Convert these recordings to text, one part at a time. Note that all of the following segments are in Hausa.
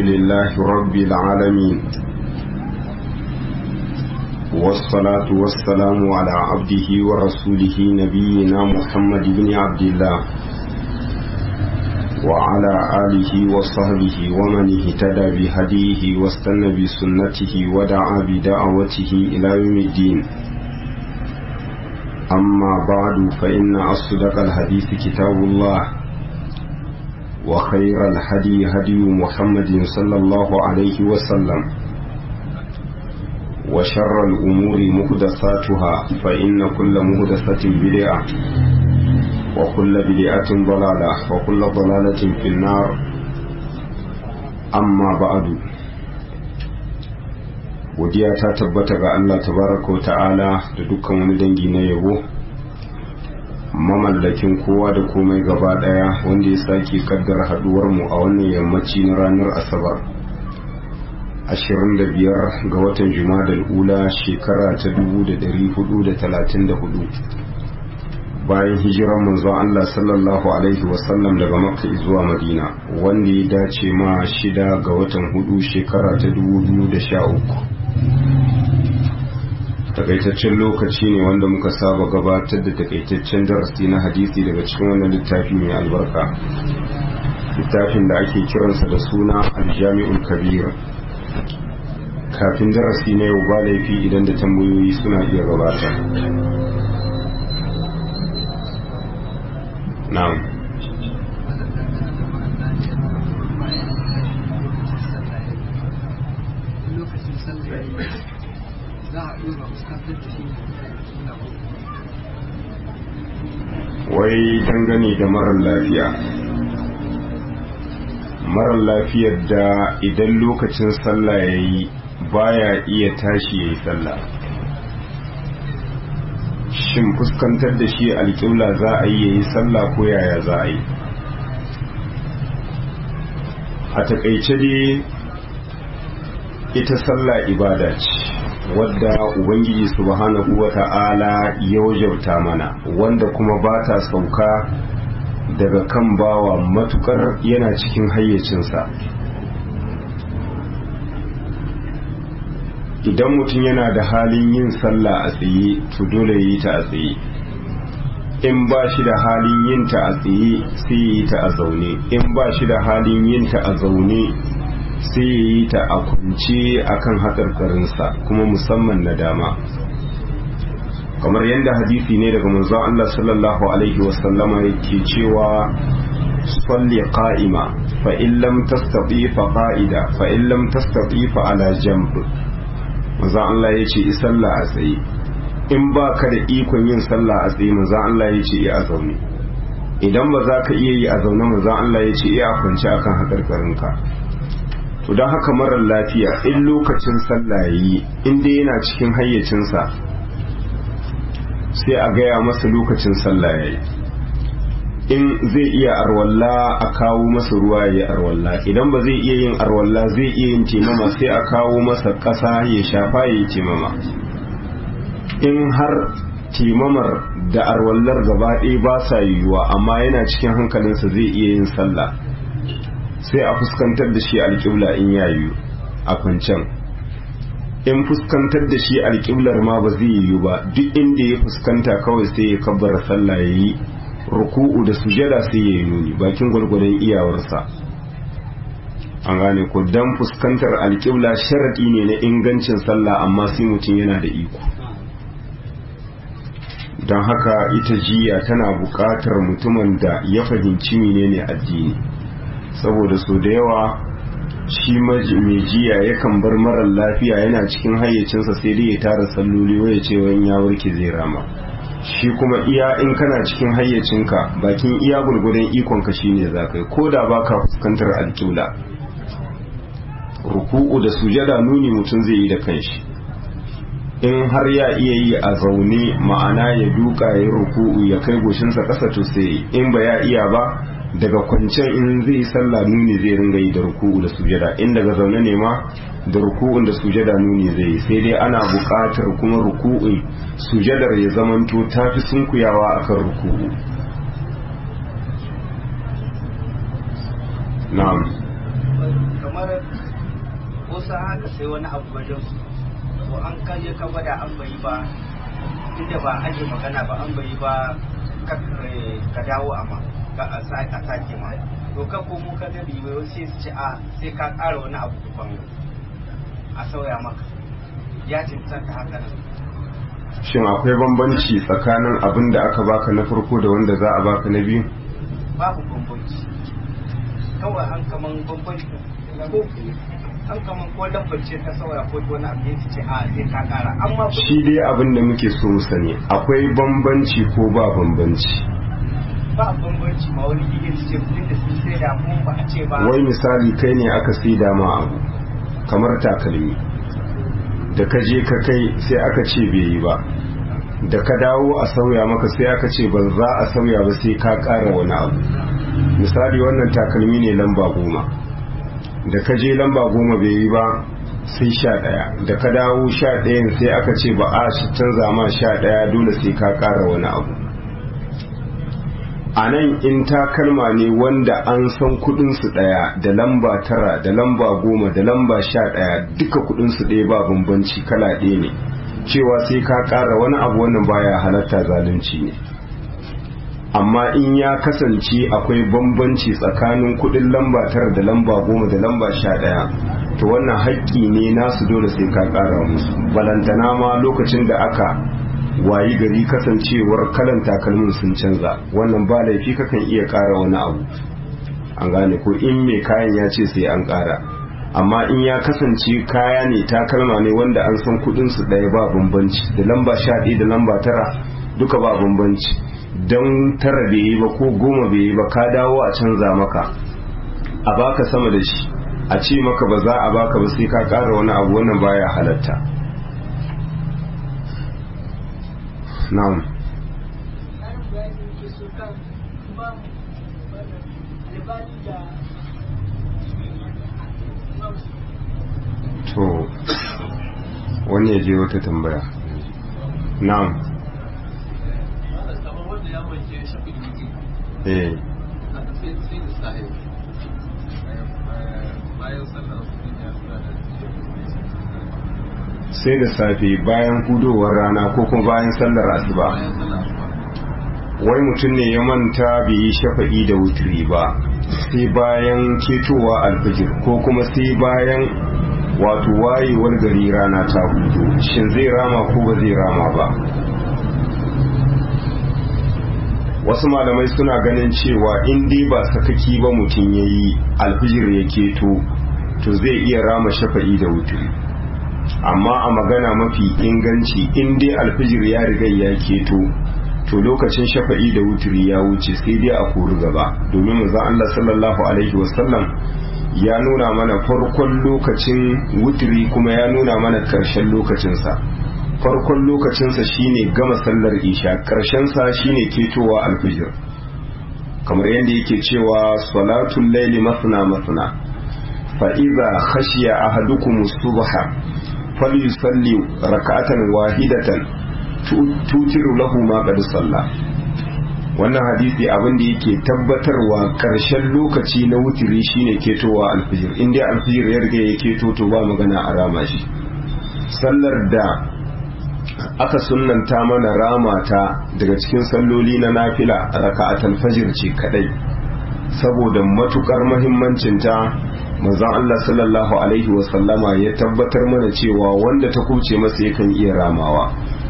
لله رب العالمين والصلاة والسلام على عبده ورسوله نبينا محمد بن عبد الله وعلى آله وصحبه ومن اهتدى بهديه واستنى بسنته ودعا بدعوته إلى يوم الدين أما بعد فإن أصدق الحديث كتاب الله وخير الهدي هدي محمد صلى الله عليه وسلم وشر الأمور مهدساتها فإن كل مهدسة بدعة وكل بدعة ضلالة وكل ضلالة في النار أما بعد godiya ta tabbata ga Allah tabaraka wa ta'ala da dukkan wani dangi na yabo mamallakin kowa da komai gaba daya wanda ya sake kaddara haduwar mu a wannan yammaci na ranar asabar 25 ga watan jumadal ula shekara ta 1434 bayan hijiran manzon Allah sallallahu alaihi wasallam daga makka zuwa madina wanda ya dace ma shida ga watan hudu shekara ta 2013 takaitaccen lokaci ne wanda muka saba gabatar da takaitaccen darasi na hadisi daga cikin wannan littafi mai albarka littafin da ake kiransa da suna aljami'ul kabir kafin darasi na yau ba laifi idan da tambayoyi suna iya gabata na'am wai dangane da marar lafiya marar lafiyar da idan lokacin sallah ya yi baya iya tashi ya yi sallah shin fuskantar da shi alƙibla za a yi ya yi sallah ko yaya za a yi a taƙaice dai ita sallah ibada ce wadda ubangiji subhanahu wa ta'ala ya wajabta mana wanda kuma ba ta sauka daga kan bawa matukar yana cikin hayyacinsa idan mutum yana da halin yin sallah a tsaye to dole yi ta a tsaye in ba shi da halin yin ta a tsaye sai yi ta a zaune in ba shi da halin yin ta a zaune sai ya yi ta a kunce a kan haƙarƙarinsa kuma musamman na dama kamar yadda hadisi ne daga manzon Allah sallallahu alaihi wasallama yake cewa salli qa'ima fa in lam tastati fa qa'ida fa in lam tastati fa ala jamb manzon Allah yace i sallah a tsaye in ba ka da ikon yin sallah a tsaye manzon Allah yace i a zaune idan ba za ka iya yi a zaune manzon Allah yace i a kwance akan haƙarƙarinka to don haka marar lafiya in lokacin sallah yi inda yana cikin hayyacinsa sai a gaya masa lokacin sallah ya yi in zai iya arwalla a kawo masa ruwa ya yi arwalla idan ba zai iya yin arwalla zai iya yin temama sai a kawo masa ƙasa ya shafa ya yi temama in har temamar da arwallar gaba ɗaya ba sa yiwuwa amma yana cikin hankalinsa zai iya yin sallah sai a fuskantar da shi alƙibla in yayu a kwancan in fuskantar da shi alƙiblar ma ba zai yiwu ba duk inda ya fuskanta kawai sai ya kabbara sallah ya yi ruku'u da sujada sai ya yi nuni bakin gwalgwadon iyawarsa an gane ko dan fuskantar alƙibla sharaɗi ne na ingancin sallah amma sai mutum yana da iko don haka ita jiya tana buƙatar mutumin da ya fahimci menene addini saboda so da yawa shi mai jiya yakan bar marar lafiya yana cikin hayyacinsa sai dai ya tara salloli waya ce wani ya warke zai rama shi kuma iya in kana cikin hayyacinka bakin iya gurgudan ikonka shine za ka yi ko da ba ka fuskantar alƙibla ruku'u da sujada nuni mutum zai yi da kanshi in har ya iya yi a zaune ma'ana ya duka ya ruku'u ya kai goshinsa ƙasa to sai in ba ya iya ba daga kwancen in zai yi sallah nuni zai ringa yi da ruku'u da sujada in daga zaune ne ma da ruku'un da sujada nuni zai yi sai dai ana buƙatar kuma ruku'un sujadar ya zamanto ta fi sunkuyawa akan ruku'u kamar kamar wasu haka sai wani abu wajen su to an kaje ka gwada an bai ba inda ba aje magana ba an bai ba ka dawo amma ka a sake ma to ka komo ka ga ribe sai su ce a sai ka ƙara wani abu kufan a sauya maka ya cancanta haka nan shin akwai bambanci tsakanin abin da aka baka na farko da wanda za a baka na biyu babu bambanci kawai an kaman bambanci ko an kaman ko lambace ta sauya ko wani abu ya ce a sai ka kara amma shi dai abin da muke so mu sani akwai bambanci ko ba bambanci ba bambanci ma wani gigin su ce kudin da sun sai da mu ba a ce ba wai misali kai ne aka sai da ma abu kamar takalmi da ka je ka kai sai aka ce bai yi ba da ka dawo a sauya maka sai aka ce ba za a sauya ba sai ka ƙara wani abu misali wannan takalmi ne lamba goma da ka je lamba goma bai yi ba sai sha ɗaya da ka dawo sha ɗayan sai aka ce ba a canza ma sha ɗaya dole sai ka ƙara wani abu a nan in takalma ne wanda an san kudinsu ɗaya da lamba tara da lamba goma da lamba sha ɗaya duka kudinsu ɗaya ba bambanci kala ɗaya ne cewa sai ka ƙara wani abu wannan baya halatta zalunci ne amma in ya kasance akwai bambanci tsakanin kudin lamba tara da lamba goma da lamba sha ɗaya to wannan haƙƙi ne nasu dole sai ka ƙara musu balantana ma lokacin da aka wayi gari kasancewar kalan takalmin sun canza wannan ba laifi kakan iya ƙara wani abu an gane ko in mai kayan ya ce sai an ƙara amma in ya kasance kaya ne takalma ne wanda an san kudin su ɗaya ba bambanci da lamba sha ɗaya da lamba tara duka ba bambanci don tara bai yi ba ko goma bai yi ba ka dawo a canza maka a baka sama da shi a ce maka ba za a baka ba sai ka ƙara wani abu wannan baya halatta na'am to wani ya je wata tambaya na'am eh sai da safe bayan hudowar rana ko kuma bayan sallar asuba wai mutum ne ya manta bai yi shafa'i da wuturi ba sai bayan ketowa alfijir ko kuma sai bayan wato wayewar gari rana ta hudu shin zai rama ko ba zai rama ba wasu malamai suna ganin cewa in dai ba sakaki ba mutum ya yi alfijir ya keto to zai iya rama shafa'i da wuturi amma a magana mafi inganci in dai alfijir ya riga ya keto to lokacin shafa'i da wuturi ya wuce sai dai a kori gaba domin manzo Allah sallallahu alaihi wasallam ya nuna mana farkon lokacin wuturi kuma ya nuna mana karshen lokacinsa farkon lokacinsa shine gama sallar isha karshensa shine ketowa alfijir kamar yadda yake cewa salatul laili masna masna fa iza khashiya ahadukum subha falyusalli rak'atan wahidatan tutiru lahu ma qad salla wannan hadisi abin da yake tabbatarwa karshen lokaci na wutiri shine ketowa alfijir inda alfijir ya riga ya keto to ba magana a rama shi sallar da aka sunnanta mana rama ta daga cikin salloli na nafila raka'atul fajr ce kadai saboda matukar muhimmancin ta manzon Allah sallallahu alaihi wa sallama ya tabbatar mana cewa wanda ta kuce masa yakan iya ramawa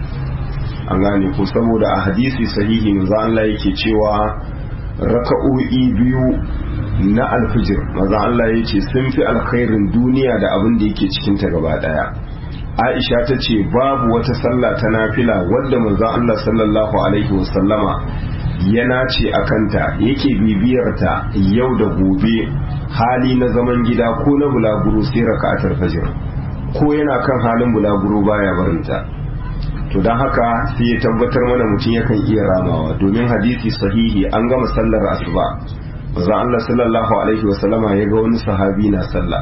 an gane ko saboda a hadisi sahihi manzon Allah yake cewa raka'o'i biyu na alfijir manzon Allah yake sun fi alkhairin duniya da abin da yake cikin ta gaba daya Aisha ta ce babu wata sallah ta nafila wadda manzon Allah sallallahu alaihi wasallama ya nace a kanta yake bibiyarta yau da gobe hali na zaman gida ko na bulaguro sai raka'atul fajr ko yana kan halin bulaguro baya barinta to don haka sai ya tabbatar mana mutum yakan iya ramawa domin hadisi sahihi an gama sallar asuba manzon Allah sallallahu alaihi wasallama ya ga wani sahabi na sallah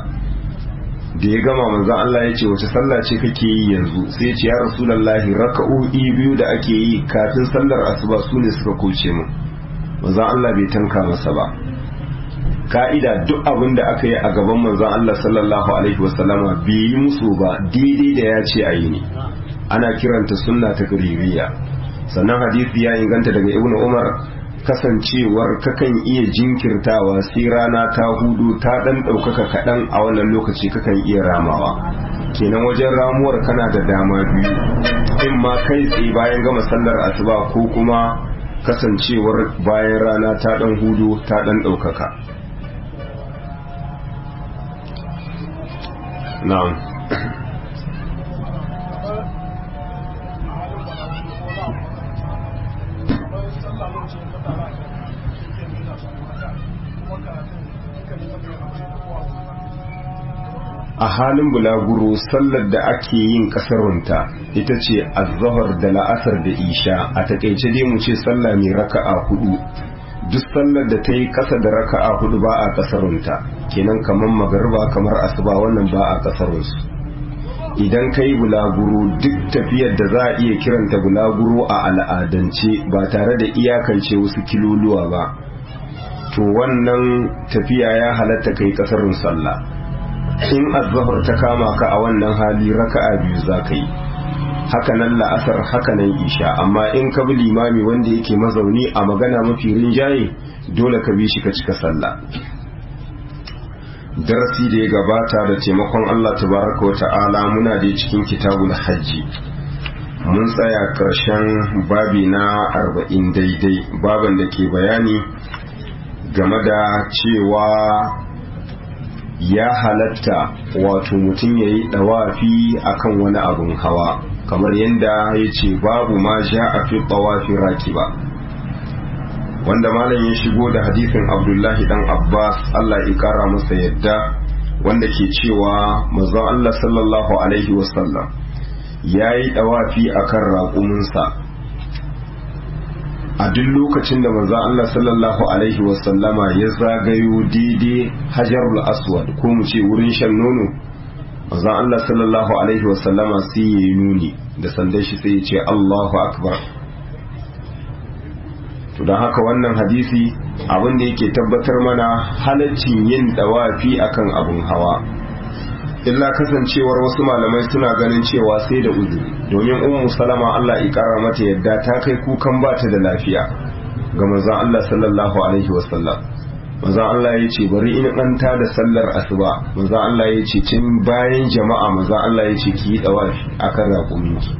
da ya gama manzon Allah ya ce wace sallah ce kake yi yanzu sai ya ce ya rasulullahi raka'o'i biyu da ake yi kafin sallar asuba su ne suka kuce mu manzon Allah bai tanka masa ba ka'ida duk abin da aka yi a gaban manzon Allah sallallahu alaihi wasallama bai yi musu ba daidai da ya ce a yi ne ana kiranta sunna ta ƙaririya sannan hadisi ya inganta daga ibnu umar kasancewar kakan iya jinkirtawa sai rana ta hudu ta dan ɗaukaka kaɗan a wannan lokaci kakan iya ramawa kenan wajen ramuwar kana da dama biyu in ma kai tsaye bayan gama sallar asuba ko kuma kasancewar bayan rana ta dan hudu ta dan ɗaukaka na'am a halin bulaguro sallar da ake yin kasarunta ita ce azahar da la'asar da isha a takaice dai mu ce sallah mai raka'a hudu duk sallar da ta yi kasa da raka'a hudu ba a kasarunta kenan kamar magarba kamar asuba wannan ba a kasarunsu idan ka yi bulaguro duk tafiyar da za a iya kiranta bulaguro a al'adance ba tare da iyakance wasu kiloluwa ba to wannan tafiya ya halatta kai kasarun sallah in azhar ta kama ka a wannan hali raka'a biyu za ka yi hakanan la'asar hakanan isha amma in ka bi limami wanda yake mazauni a magana mafi rinjaye dole ka bi shi ka cika sallah darasi da ya gabata da taimakon Allah tabaraka wa ta'ala muna da cikin kitabul hajji mun tsaya karshen babi na arba'in daidai baban da ke bayani game da cewa ya halatta wato mutum ya yi ɗawafi akan wani abun hawa kamar yadda ya ce babu ma sha a fi ɗawafi raki ba wanda malam ya shigo da hadisin abdullahi dan abbas allah ya kara masa yadda wanda ke cewa mazan allah sallallahu alaihi wasallam ya yi ɗawafi akan raƙuminsa a duk lokacin da manzo Allah sallallahu alaihi wasallama ya zagayo daidai hajarul aswad ko mu ce wurin shan nono manzo Allah sallallahu alaihi wasallama sai ya yi nuni da sandan shi sai ya ce Allahu akbar to don haka wannan hadisi abin da yake tabbatar mana halaccin yin dawafi akan abun hawa illa kasancewar wasu malamai suna ganin cewa sai da uzuri domin ummu salama Allah ya kara mata yadda ta kai kukan ba ta da lafiya ga manzon Allah sallallahu alaihi wasallam manzon Allah ya ce bari in an ta da sallar asuba manzon Allah ya ce tun bayan jama'a manzon Allah ya ce ki yi dawafi akan raƙuminki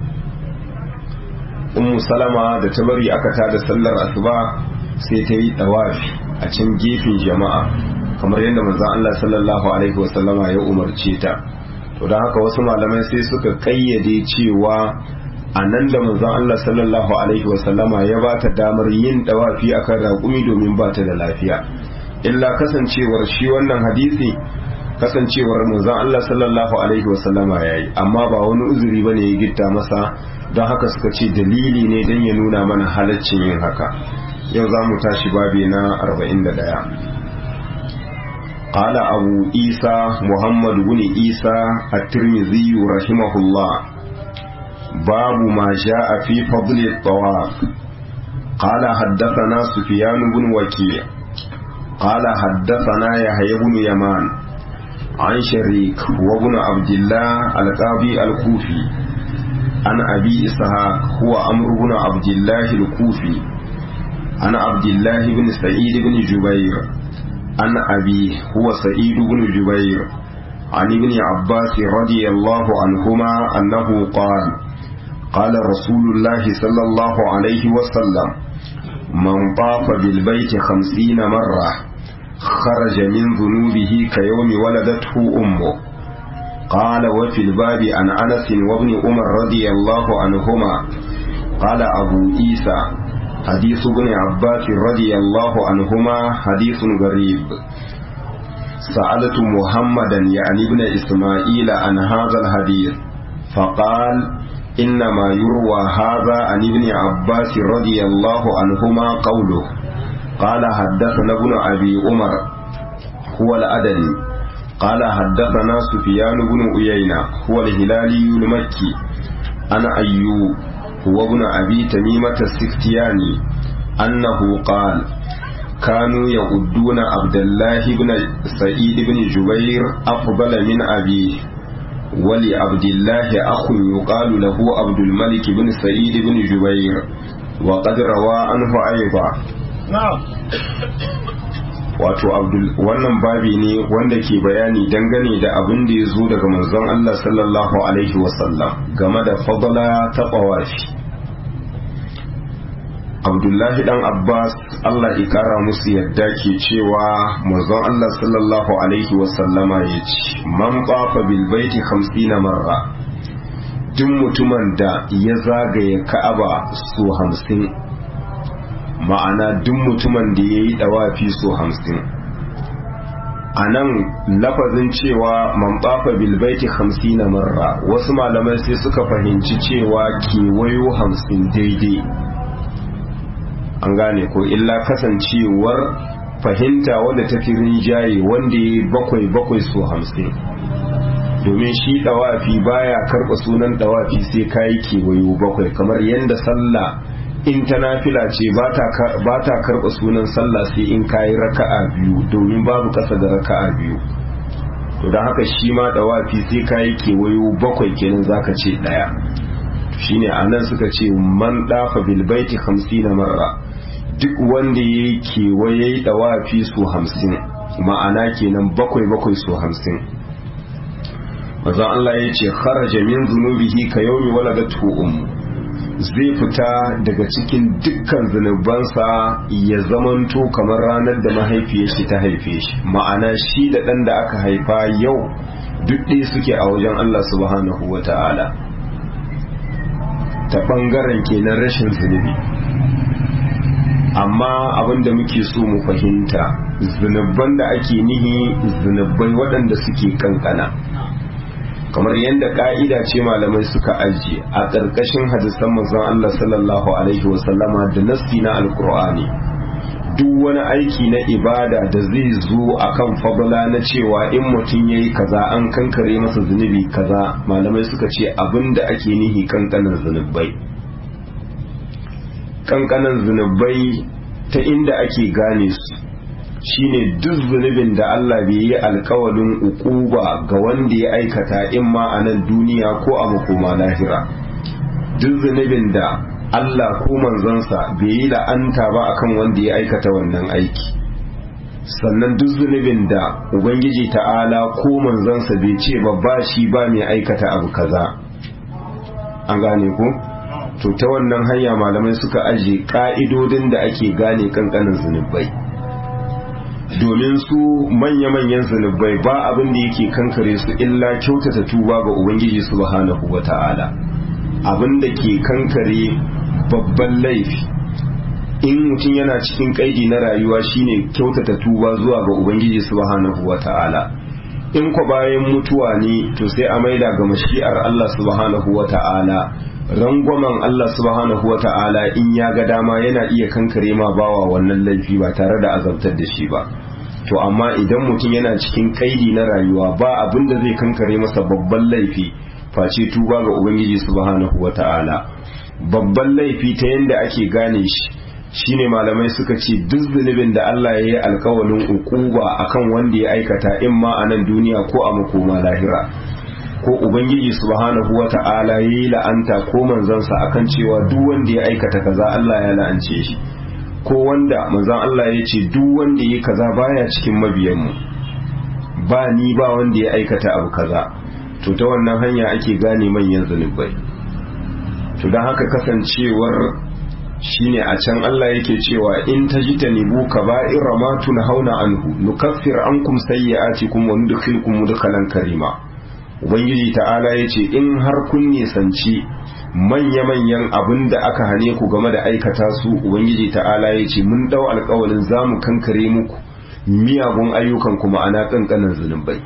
ummu salama da ta bari aka ta da sallar asuba sai ta yi dawafi a can gefen jama'a kamar yadda manzon Allah sallallahu alaihi wasallama ya umarce ta to don haka wasu malamai sai suka kayyade cewa a nan da manzon Allah sallallahu alaihi wasallama ya ba ta damar yin dawafi akan raƙumi domin ba ta da lafiya illa kasancewar shi wannan hadisi kasancewar manzon Allah sallallahu alaihi wasallama ya yi amma ba wani uzuri bane ya gitta masa don haka suka ce dalili ne don ya nuna mana halaccin yin haka yau za mu tashi babi na 41 قال أبو عيسى محمد بن عيسى الترمذي رحمه الله باب ما جاء في فضل الطواف قال حدثنا سفيان بن وكيع قال حدثنا يحيى بن يمان عن شريك وابن عبد الله القاضي الكوفي عن أبي إسحاق هو أمر بن عبد الله الكوفي عن عبد الله بن سعيد بن جبير عن أبي هو سعيد بن جبير عن ابن عباس رضي الله عنهما أنه قال قال رسول الله صلى الله عليه وسلم من طاف بالبيت خمسين مرة خرج من ذنوبه كيوم ولدته أمه قال وفي الباب عن أنس وابن عمر رضي الله عنهما قال أبو عيسى حديث ابن عباس رضي الله عنهما حديث غريب سألت محمدا يعني ابن إسماعيل عن هذا الحديث فقال إنما يروى هذا عن ابن عباس رضي الله عنهما قوله قال حدثنا ابن أبي عمر هو الأدني قال حدثنا سفيان بن عيينة هو الهلالي المكي أنا أيوب هو ابن أبي تميمة السختياني أنه قال كانوا يعدون عبد الله بن سعيد بن جبير أفضل من أبيه ولعبد الله أخ يقال له عبد الملك بن سعيد بن جبير وقد روى عنه أيضا نعم wato wannan babi ne wanda ke bayani dangane da abin da ya zo daga manzon Allah sallallahu alaihi wasallam game da fadala ta ƙawafi abdullahi dan abbas Allah ya kara musu yadda ke cewa manzon Allah sallallahu alaihi wasallama ya ce man qafa bil baiti 50 marra duk mutumin da ya zagaye ka'aba so hamsin ma'ana duk mutumin da ya yi dawafi so hamsin a nan lafazin cewa man ɓafa bilbaiti hamsin na marra wasu malamai sai suka fahimci cewa kewayo hamsin daidai an gane ko illa kasancewar fahimta wadda ta fi rinjaye wanda ya yi bakwai bakwai so hamsin domin shi dawafi baya karɓa sunan dawafi sai kayi kewayo bakwai kamar yadda sallah in ta nafila ce ba ta karɓa sunan sallah sai in kayi raka'a biyu domin babu ƙasa da raka'a biyu to don haka shi ma dawafi sai kayi kewayo bakwai kenan zaka ce ɗaya shine a nan suka ce man ɗafa bilbaiti hamsin na marra duk wanda ya yi kewaye dawafi su hamsin ma'ana kenan bakwai bakwai su hamsin mazan Allah ya ce kharaja min zunubihi ka yaumi waladatu ummu zai fita daga cikin dukkan zunubansa ya zamanto kamar ranar da mahaifiyar shi ta haife shi ma'ana shi da ɗan da aka haifa yau duk ɗaya suke a wajen Allah subhanahu wa ta'ala ta ɓangaren kenan rashin zunubi amma abin da muke so mu fahimta zunuban da ake nihi zunubai waɗanda suke kankana kamar yadda ka'ida ce malamai suka ajiye a ƙarƙashin hadisan manzon Allah sallallahu alaihi wasallama da nassi na alkur'ani duk wani aiki na ibada da zai zo akan fadla na cewa in mutum yayi kaza an kankare masa zunubi kaza malamai suka ce abin da ake nihi kankanan zunubai kankanan zunubai ta inda ake gane su shine duk zunubin da Allah bai yi alkawalin ukuba ga wanda ya aikata in ma a nan duniya ko a makoma lahira duk zunubin da Allah ko manzansa bai yi la'anta ba akan wanda ya aikata wannan aiki sannan duk zunubin da ubangiji ta'ala ko manzansa bai ce ba ba shi ba mai aikata abu kaza an gane ko to ta wannan hanya malamai suka aje ka'idodin da ake gane kankanin zunubai domin su manya-manyan zunubai ba abin da yake kankare su illa kyautata tuba ga ubangiji subhanahu wata'ala abin da ke kankare babban laifi in mutum yana cikin kaidi na rayuwa shine kyautata tuba zuwa ga ubangiji subhanahu wata'ala in kwa bayan mutuwa ne to sai a maida ga mashi'ar Allah subhanahu wata'ala rangwamen Allah subhanahu wata'ala in ya ga dama yana iya kankare ma bawa wannan laifi ba tare da azabtar da shi ba to amma idan mutum yana cikin kaidi na rayuwa ba abin da zai kankare masa babban laifi face tuba ga ubangiji subhanahu wata'ala babban laifi ta yadda ake gane shi shine malamai suka ce duk zunubin da Allah ya yi alkawalin ukuba akan wanda ya aikata in ma a nan duniya ko a makoma lahira ko ubangiji subhanahu wata'ala ya yi la'anta ko manzansa akan cewa duk wanda ya aikata kaza Allah ya la'ance shi ko wanda manzan Allah ya ce duk wanda ya kaza baya cikin mabiyanmu ba ni ba wanda ya aikata abu kaza to ta wannan hanya ake gane manyan zunubai to don haka kasancewar shine a can Allah yake cewa in tajtanibu kaba'ira ma tunhauna anhu nukaffir ankum sayyi'atikum wa nudkhilukum mudkhalan karima ubangiji ta'ala yace in har kun nisanci manya-manyan abin da aka hane ku game da aikata su ubangiji ta'ala yace mun dau alƙawarin zamu kankare muku miyagun ayyukan kuma ana kankanin zunubai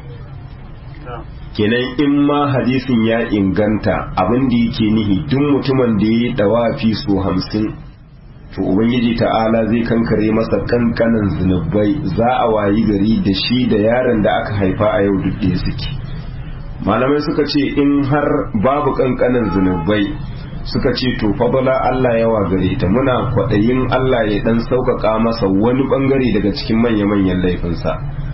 kenan in ma hadisin ya inganta abin da yake nihi duk mutumin da ya yi dawafi su hamsin to ubangiji ta'ala zai kankare masa kankanan zunubai za a wayi gari da shi da yaron da aka haifa a yau duk suke malamai suka ce in har babu kankanan zunubai suka ce to fadala Allah yawa gare ta muna kwaɗayin Allah ya ɗan sauƙaƙa masa wani ɓangare daga cikin manya-manyan laifinsa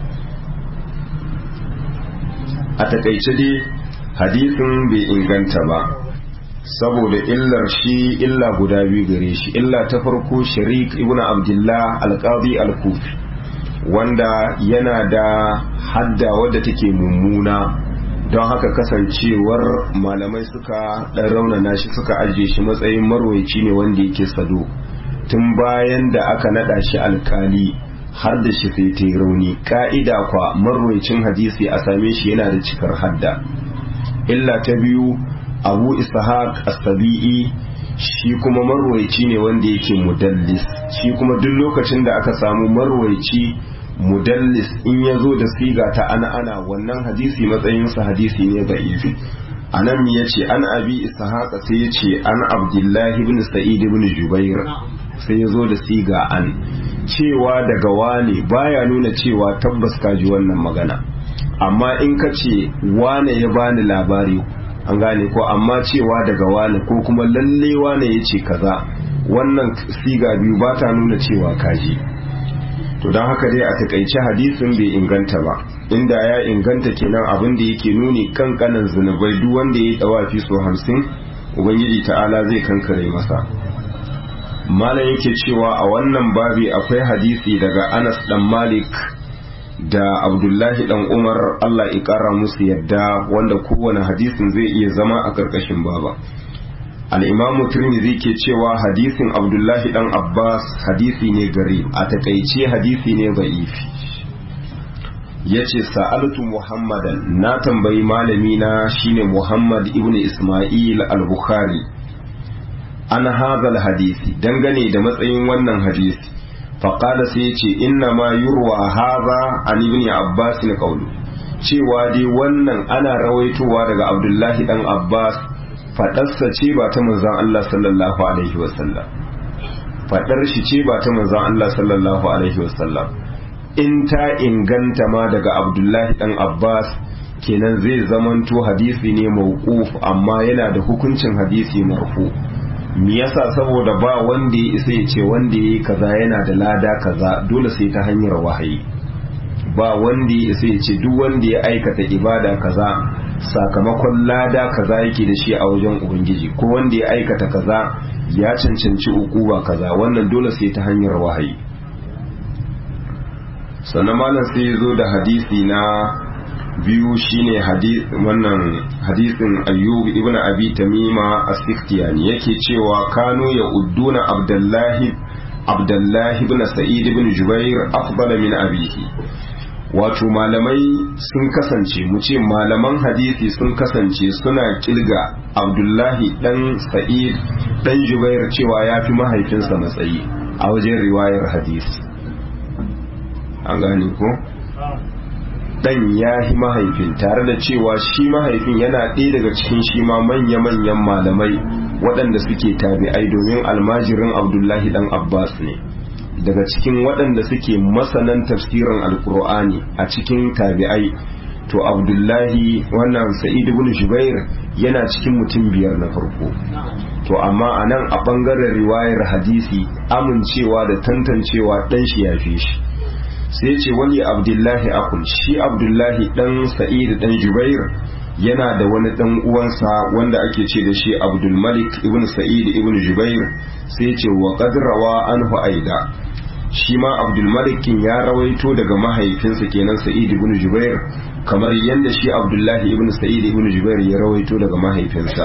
a taƙaice dai hadisin bai inganta ba saboda illar shi illa guda biyu gare shi illa ta farko sharik ibn abdullah alqadi al-kufi wanda yana da hadda wadda take mummuna don haka kasancewar malamai suka ɗan raunana shi suka ajiye shi matsayin marwaici ne wanda yake sado tun bayan da aka naɗa shi alkali har da shi sai ta rauni ka'ida kwa marwaicin hadisi a same shi yana da cikar hadda illa ta biyu abu ishaq as-sabi'i shi kuma marwaici ne wanda yake mudallis shi kuma duk lokacin da aka samu marwaici mudallis in ya zo da siga ta ana ana wannan hadisi matsayinsa hadisi ne ga ifi anan ya ce an abi ishaqa sai ya ce an abdullahi ibn sa'id ibn jubair sai ya zo da siga an cewa daga wane baya nuna cewa tabbas ka ji wannan magana amma in ka ce wane ya bani labari an gane ko amma cewa daga wane ko kuma lalle wane ya ce kaza wannan siga biyu ba ta nuna cewa kaji to don haka dai a takaice hadisin bai inganta ba inda ya inganta kenan abin da yake nuni kankanan zunubai duk wanda ya yi dawafi so hamsin ubangiji ta'ala zai kankare masa malam yake cewa a wannan babi akwai hadisi daga anas dan malik da abdullahi dan umar allah ya kara musu yadda wanda kowane hadisin zai iya zama a karkashin baba al'imamu turmizi ke cewa hadisin abdullahi dan abbas hadisi ne gari a takaice hadisi ne ba'ifi ya ce sa'altu muhammadan na tambayi malami na shine muhammad ibn ismail al-bukhari an hazal hadisi dangane da matsayin wannan hadisi faƙada sai ce inna ma yurwa haza an ibn abbas na ƙaulu cewa dai wannan ana rawaitowa daga abdullahi dan abbas faɗarsa ce ba ta manzan Allah sallallahu alaihi wasallam faɗar shi ce ba ta manzan Allah sallallahu alaihi wasallam in ta inganta ma daga abdullahi dan abbas kenan zai zamanto hadisi ne mawquf amma yana da hukuncin hadisi marfu me yasa saboda ba wanda ya isa ya ce wanda ya yi kaza yana da lada kaza dole sai ta hanyar wahayi ba wanda ya isa ya ce duk wanda ya aikata ibada kaza sakamakon lada kaza yake da shi a wajen ubangiji ko wanda ya aikata kaza ya cancanci ukuba kaza wannan dole sai ta hanyar wahayi sannan malam sai ya zo da hadisi na biyu shine wannan hadisin ayyub ibn abi tamima as-sikhtiyani yake cewa kanu ya udduna abdullahi abdullahi ibn sa'id ibn jubair afdala min abihi wato malamai sun kasance mu ce malaman hadisi sun kasance suna kilga abdullahi dan sa'id dan jubair cewa ya fi mahaifinsa matsayi a wajen riwayar hadisi an gane ko dan ya yi mahaifin tare da cewa shi mahaifin yana ɗaya daga cikin shi ma manya-manyan malamai waɗanda suke tabi'ai domin almajirin abdullahi dan abbas ne daga cikin waɗanda suke masanan tafsirin alkur'ani a cikin tabi'ai to abdullahi wannan sa'id ibn jubair yana cikin mutum biyar na farko to amma a nan a ɓangaren riwayar hadisi amincewa da tantancewa ɗan shi ya fi shi sai ce wani abdullahi akul shi abdullahi ɗan sa'id ɗan jubair yana da wani ɗan uwansa wanda ake ce da shi abdulmalik ibn sa'id ibn jubair sai ce wa qadrawa anhu aida shi ma abdulmalikin ya rawaito daga mahaifinsa kenan sa'id ibn jubair kamar yadda shi abdullahi ibn sa'id ibn jubair ya rawaito daga mahaifinsa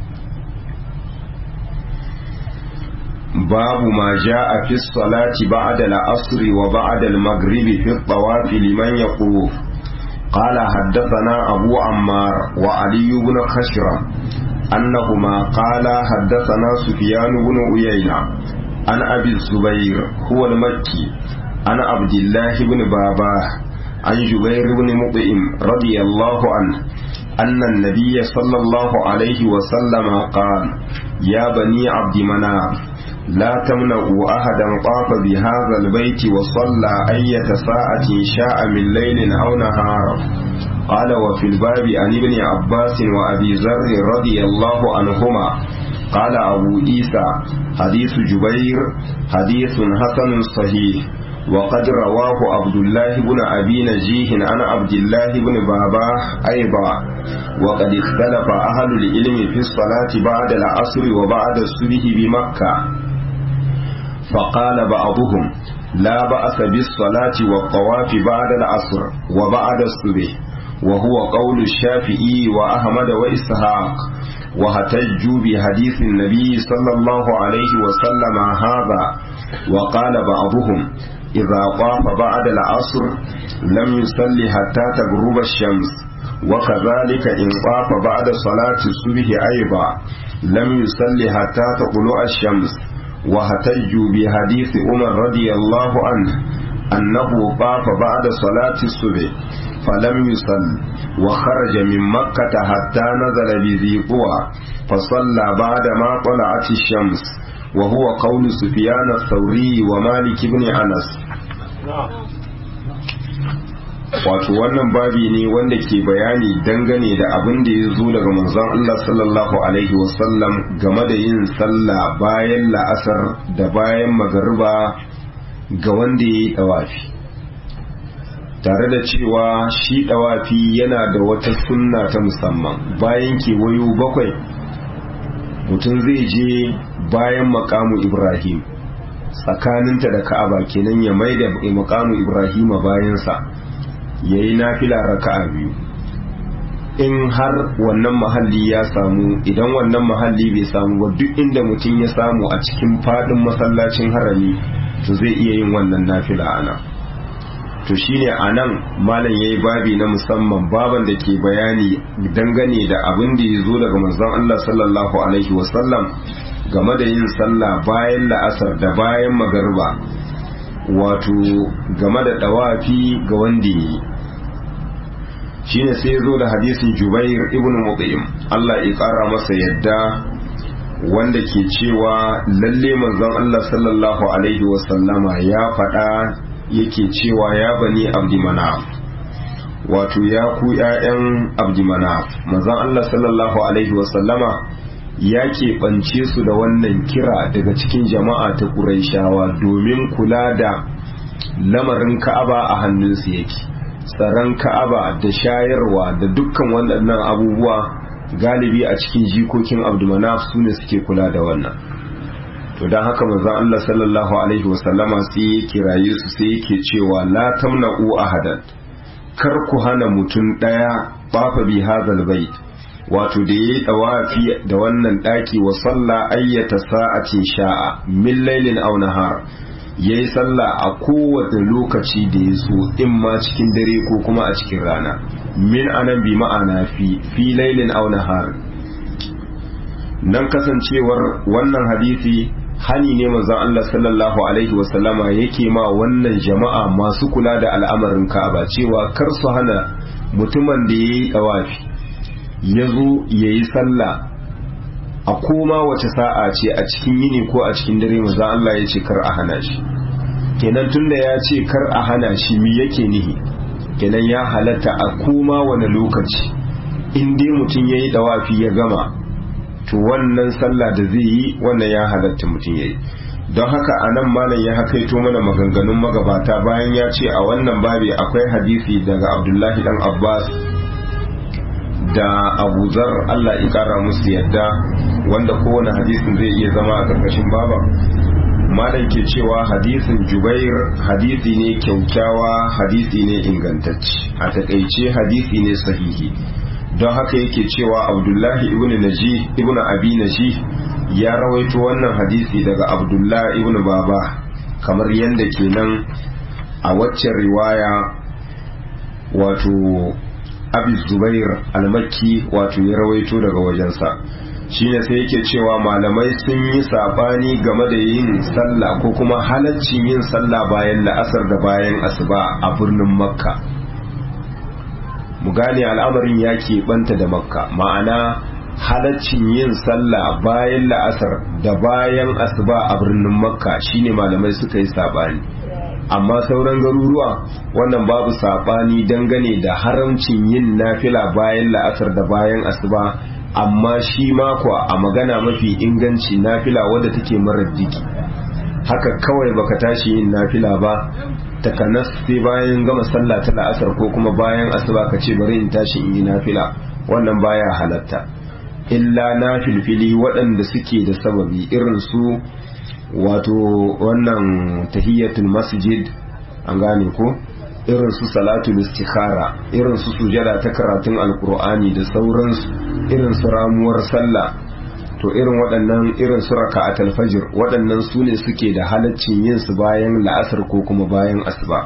babu ma ja'a fi salati ba'da al-asr wa ba'da al-maghrib fi at-tawaf liman yaquf قال حدثنا أبو عمار وعلي بن خشرم أنهما قال حدثنا سفيان بن عيينة عن أبي الزبير هو المكي عن عبد الله بن باباه عن جبير بن مطعم رضي الله عنه أن النبي صلى الله عليه وسلم قال يا بني عبد مناف لا تمنعوا أحدا طاف بهذا البيت وصلى أية ساعة شاء من ليل أو نهار قال وفي الباب عن ابن عباس وأبي ذر رضي الله عنهما قال أبو عيسى حديث جبير حديث حسن صحيح وقد رواه عبد الله بن أبي نجيه عن عبد الله بن بابا أيضا وقد اختلف أهل العلم في الصلاة بعد العصر وبعد الصبح بمكة فقال بعضهم لا بأس بالصلاة والطواف بعد العصر وبعد الصبح وهو قول الشافعي وأحمد وإسحاق واحتجوا بحديث النبي صلى الله عليه وسلم هذا وقال بعضهم إذا طاف بعد العصر لم يصل حتى تغرب الشمس وكذلك إن طاف بعد صلاة الصبح أيضا لم يصل حتى تطلع الشمس واحتجوا بحديث عمر رضي الله عنه أنه طاف بعد صلاة الصبح فلم يصل وخرج من مكة حتى نزل بذي طوى فصلى بعد ما طلعت الشمس وهو قول سفيان الثوري ومالك بن أنس wato wannan babi ne wanda ke bayani dangane da abin da ya zo daga manzon Allah sallallahu alaihi wasallam game da yin sallah bayan la'asar da bayan magariba ga wanda ya yi dawafi tare da cewa shi dawafi yana da wata sunna ta musamman bayan kewayo bakwai mutum zai je bayan makamu ibrahim tsakaninta da ka'aba kenan ya mai da makamu ibrahima bayansa ya yi nafila raka'a biyu in har wannan mahalli ya samu idan wannan mahalli bai samu ba duk inda mutum ya samu a cikin fadin masallacin harami to zai iya yin wannan nafila ana to shine a nan malam ya yi babi na musamman baban da ke bayani dangane da abin da ya zo daga manzon Allah sallallahu alaihi wasallam game da yin sallah bayan la'asar da bayan magarba wato game da dawafi ga wanda yi shine sai zo da hadisin jubair ibn mut'im Allah ya kara masa yadda wanda ke cewa lalle manzon Allah sallallahu alaihi wasallama ya faɗa yake cewa ya bani abdi manaf wato ya ku ƴaƴan abdi manaf manzon Allah sallallahu alaihi wasallama ya keɓance su da wannan kira daga cikin jama'a ta ƙuraishawa domin kula da lamarin ka'aba a hannunsu yake tsaron ka'aba da shayarwa da dukkan waɗannan abubuwa galibi a cikin jikokin abdulmanaf su ne suke kula da wannan to don haka manzon Allah sallallahu alaihi wasallama sai ya kiraye su sai yake cewa la tamna'u ahadan kar ku hana mutum ɗaya bafa bi hazal bait wato da yayi tawafi da wannan daki wa salla ayyata sa'atin sha'a min lailin aw nahar yayi sallah a kowace lokaci da ya so in ma cikin dare ko kuma a cikin rana min anan bi ma'ana fi fi lailin aw nahar nan kasancewar wannan hadisi hani ne manzon Allah sallallahu alaihi wasallama yake ma wannan jama'a masu kula da al'amarin Ka'aba cewa kar su hana mutumin da yayi tawafi ya zo ya yi sallah a koma wace sa'a ce a cikin yini ko a cikin dare maza Allah ya ce kar a hana shi kenan tunda ya ce kar a hana shi mi yake nihi kenan ya halatta a koma wani lokaci in dai mutum ya yi dawafi ya gama to wannan sallah da zai yi wannan ya halatta mutum ya yi don haka a nan malam ya hakaito mana maganganun magabata bayan ya ce a wannan babi akwai hadisi daga abdullahi dan abbas da abu zar Allah ya kara musu yadda wanda kowane hadisin zai iya zama a ƙarƙashin baba malam ke cewa hadisin jubair hadisi ne kyaukyawa hadisi ne ingantacce a taƙaice hadisi ne sahihi don haka yake cewa abdullahi ibn naji ibn abi naji ya rawaito wannan hadisi daga abdullahi ibn baba kamar yadda kenan a waccan riwaya wato abi zubair almakki wato ya rawaito daga wajensa shine sai yake cewa malamai sun yi sabani game da yin sallah ko kuma halaccin yin sallah bayan la'asar da bayan asuba a birnin makka mu gane al'amarin ya keɓanta da makka ma'ana halaccin yin sallah bayan la'asar da bayan asuba a birnin makka shine malamai suka yi sabani amma sauran garuruwa wannan babu saɓani dangane da haramcin yin nafila bayan la'asar da bayan asuba amma shi makwa a magana mafi inganci nafila wadda take marar diki haka kawai baka tashi yin nafila ba takanas sai bayan gama sallah ta la'asar ko kuma bayan asuba ka ce bari in tashi in yi nafila wannan baya halatta illa na filfili waɗanda suke da sababi irin su wato wannan tahiyyatul masjid an gane ko irin su salatul istikhara irin su sujada ta karatun alkur'ani da sauransu irin su ramuwar sallah to irin waɗannan irin su raka'atul fajr waɗannan su ne suke da halaccin yin su bayan la'asar ko kuma bayan asuba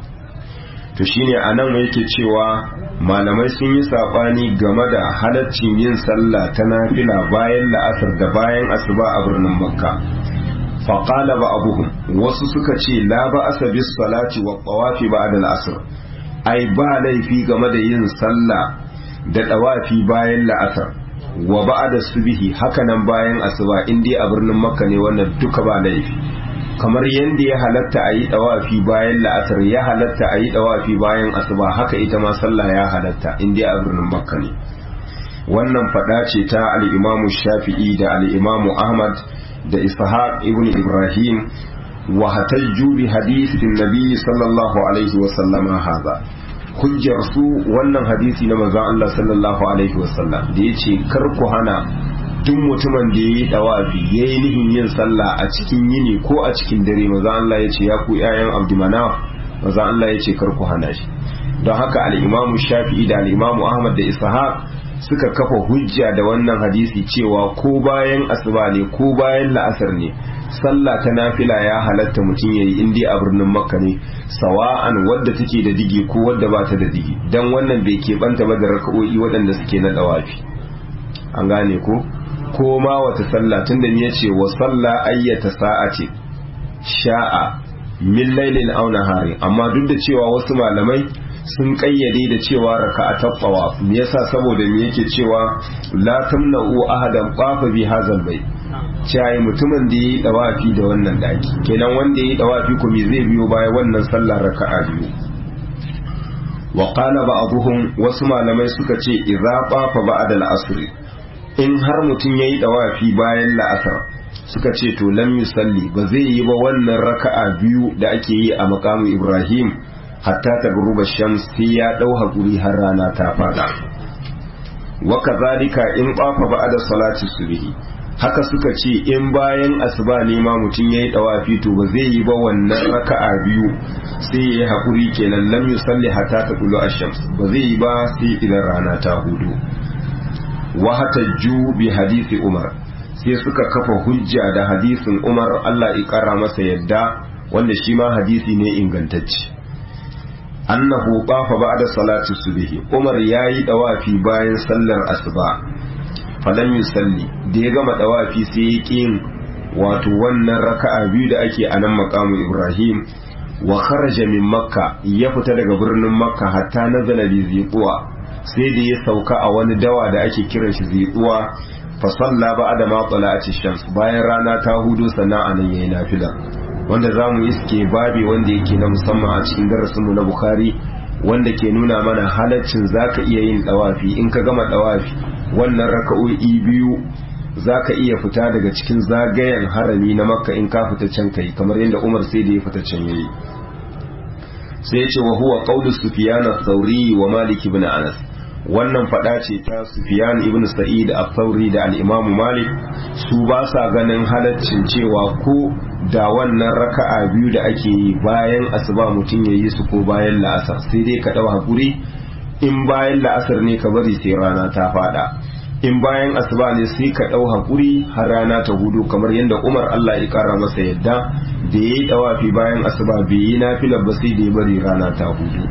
to shine anan yake cewa malamai sun yi sabani game da halaccin yin sallah ta nafila bayan la'asar da bayan asuba a birnin makka faƙala ba abuhum wasu suka ce la ba asa bis salati wa tawafi ba'da al-asr ai ba laifi game da yin sallah da tawafi bayan la'asar wa ba'da subhi hakanan bayan asuba in dai a birnin makka ne wannan duka ba laifi kamar yadda ya halatta a yi dawafi bayan la'asar ya halatta a yi dawafi bayan asuba haka ita ma sallah ya halatta in dai a birnin makka ne wannan fada ce ta al-imamu shafi'i da al-imamu ahmad da ishaq ibn ibrahim wa hatajju bi hadithin nabi sallallahu alaihi wa sallama haza hujjar su wannan hadisi na manzon Allah sallallahu alaihi wa sallam da yace kar ku hana duk mutumin da yayi dawafi yayi nihin yin sallah a cikin yini ko a cikin dare manzon Allah yace ya ku ƴaƴan abdumanaf manzon Allah yace kar ku hana shi don haka al-imamu shafi'i da al-imamu ahmad da ishaq suka kafa hujja da wannan hadisi cewa ko bayan asuba ne ko bayan la'asar ne sallah ta nafila ya halatta mutum yayi in dai a birnin makka ne sawa'an wadda take da digi ko wadda ba ta da digi dan wannan bai keɓanta ba da raka'o'i waɗanda suke na dawafi an gane ko ko ma wata sallah tunda ni yace wa salla ayyata sa'ati sha'a min lailin aw nahari amma duk da cewa wasu malamai sun kayyade da cewa raka'atat tawaf me yasa saboda me yake cewa la tamna'u ahadan qafa bi hazal bai cewa mutumin da yayi dawafi da wannan daki kenan wanda yayi dawafi ko me zai biyo baya wannan sallar raka'a biyu wa qala ba'dhum wasu malamai suka ce idza qafa ba'da al-asr in har mutum yayi dawafi bayan la'asar suka ce to lam yusalli ba zai yi ba wannan raka'a biyu da ake yi a makamu Ibrahim hatta ta guruba shams sai ya dau hakuri har rana ta fada wa kazalika in qafa ba'da salati subhi haka suka ce in bayan asuba ne ma mutum yayi dawafi to ba zai yi ba wannan raka'a biyu sai yayi hakuri kenan lam yusalli hatta ta qulu ash-shams ba zai yi ba sai idan rana ta hudu wa hatajju bi hadisi umar sai suka kafa hujja da hadisin umar Allah ya kara masa yadda wanda shi ma hadisi ne ingantacce annahu qafa ba'da salati subhi Umar yayi dawafi bayan sallar asuba falam yusalli da ya gama dawafi sai ya kin wato wannan raka'a biyu da ake a nan maqamu Ibrahim wa kharaja min makka ya fita daga birnin makka hatta nazala bi ziquwa sai da ya sauka a wani dawa da ake kiran shi ziquwa fa salla ba'da ma tala'ati shams bayan rana ta hudu sannan anan yayi nafila wanda za mu iske babi wanda yake na musamman a cikin darasinmu na Bukhari wanda ke nuna mana halaccin zaka iya yin dawafi in ka gama dawafi wannan raka'o'i biyu zaka iya fita daga cikin zagayen harami na makka in ka fita can kai kamar yadda umar sai da ya fita can yayi sai ce wa huwa qawlu sufyan ath-thawri wa malik ibn anas wannan fada ce ta sufyan ibn sa'id ath-thawri da al-imam malik su ba sa ganin halaccin cewa ko da wannan raka'a biyu da ake yi bayan asuba mutum ya yi su ko bayan la'asar sai dai ka ɗau hakuri in bayan la'asar ne ka bari sai rana ta fada in bayan asuba ne sai ka ɗau hakuri har rana ta hudu kamar yadda umar allah ya kara masa yadda da ya yi ɗawafi bayan asuba bai yi nafilar ba sai da ya bari rana ta hudu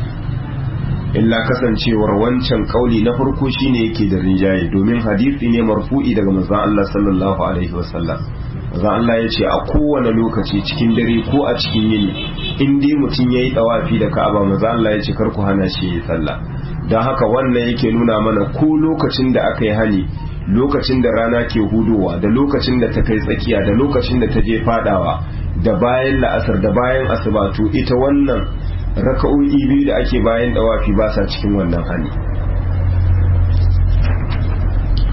illa kasancewar wancan kauli na farko shine yake da rinjaye domin hadisi ne marfu'i daga manzon Allah sallallahu alaihi wasallam manzon Allah ya ce a kowane lokaci cikin dare ko a cikin yini in dai mutum yayi dawafi da Ka'aba manzon Allah ya ce kar ku hana shi yi sallah don haka wannan yake nuna mana ko lokacin da aka yi hani lokacin da rana ke hudowa da lokacin da ta kai tsakiya da lokacin da ta je fadawa da bayan la'asar da bayan asuba to ita wannan raka'o'i biyu da ake bayan dawafi ba sa cikin wannan hani